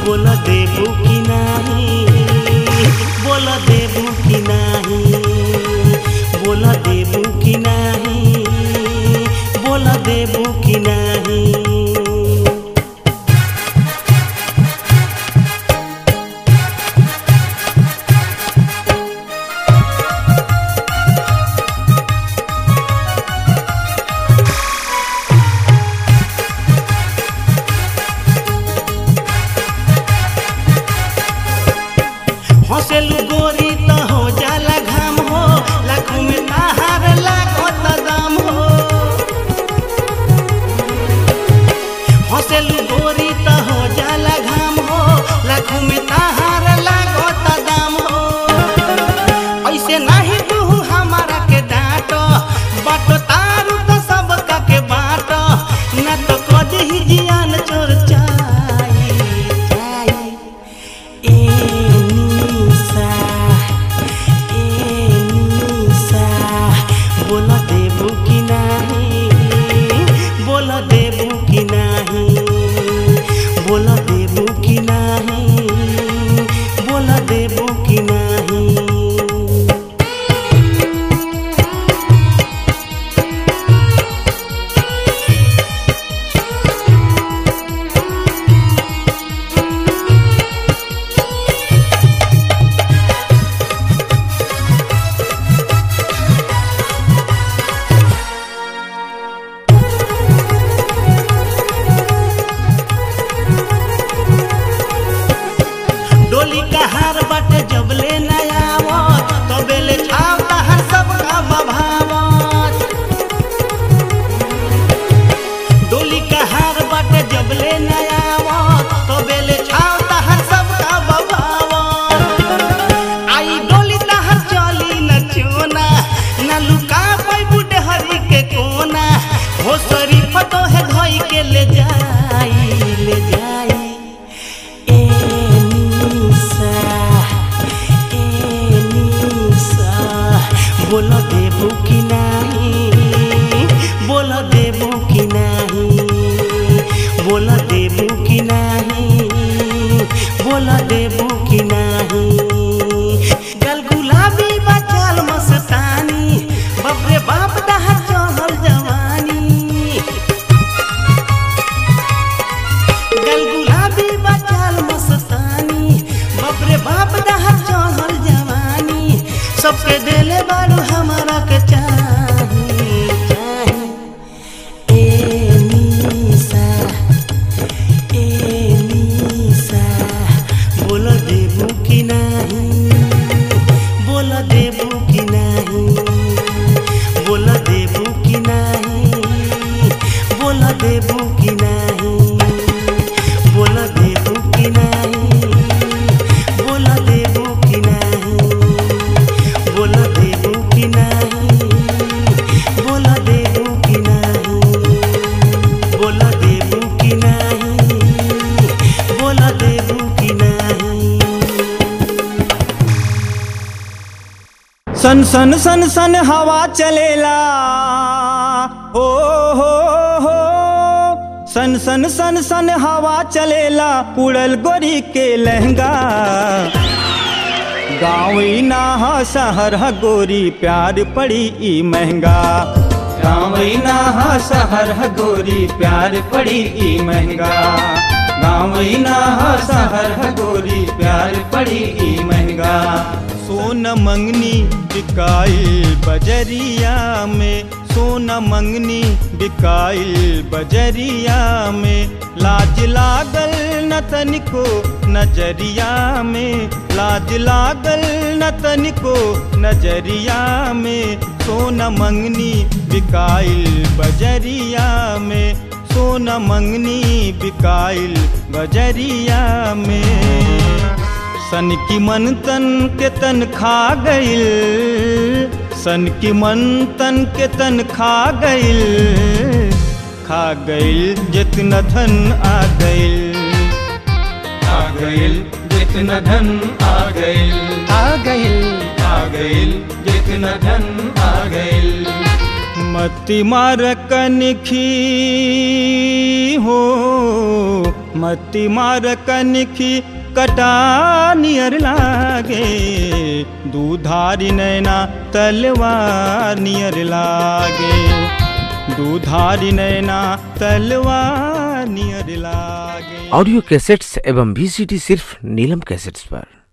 बोल देबू कि नाही बोल देबू कि नाही बोल देबू कि नाही बोल देबू कि नाही हंसेलू गोरी त हो जाला घाम हो लाखों में ताहार लाखो त दाम हो हंसेलू गोरी त हो जाला घाम हो लाखों में ताहार लाखो त दाम हो ऐसे नहीं तू हमारा के डांट बाटो तारू तो सबका के बाट न तो कदी ही जियान चोर चाई चाई ए निशा ए निशा बोल देबू कि नाही बोल देबू कि नाही बोल देबू कि नाही बोल देबू कि नाही डोली का हार बाटे जबले नयावत तबेले छाव तहर सबका बभावत डोली का हार बाटे जबले नयावत तबेले छाव तहर सबका बभावत आई डोली तहर चली न चोना न लुका पाई बुढ़े हरी के कोना हो शरीफ तो है धोई के ले जाई ले जाई ए निशा ए निशा बोल देबू कि नाही बोल देबू कि नाही बोल देबू कि नाही बोल देबू कि नाही गल गुलाबी बचाल मस्तानी बाप रे बाप दहा चढ़ल जवानी गल गुलाबी बचाल मस्तानी बाप रे बाप दहा चढ़ल जवानी सबके देले बारू हमारा के चाही चाही ए निशा ए निशा बोल देबू कि नाही बोल देबू कि नाही बोल देबू कि नाही बोल देबू कि नाही बोल देबू कि नाही बोल देबू कि नाही बोल देबू कि नाही बोल देबू कि नाही बोल देबू कि नाही बोल देबू कि नाही सन सन सन सन हवा चलेला हो हो हो सन सन सन सन हवा चलेला उड़ल गोरी के लहंगा गाँव ही ना ह शहर ह गोरी प्यार पड़ी ई महंगा गाँव ही ना ह शहर ह गोरी प्यार पड़ी ई महंगा गाँव ही ना ह शहर ह गोरी प्यार पड़ी ई महंगा सोन मंगनी बिकाइल बजरिया में सोना मंगनी बिकाइल बजरिया में लाज लागल न तनिको नजरिया में लाज लागल न तनिको नजरिया में सोना मंगनी बिकाइल बजरिया में सोना मंगनी बिकाइल बजरिया में सन की मन तन के तन खा गइल सन की मन तन के तन खा गइल खा गइल जितना धन आ गइल आ गइल जितना धन आ गइल आ गइल आ गइल जितना धन आ गइल मति मार कनखी हो मति मार कनखी कटा नियर लागे दूधारी नैना तलवार नियर लागे दूधारी नैना तलवार नियर लागे ऑडियो कैसेट्स एवं वीसीडी सिर्फ नीलम कैसेट्स पर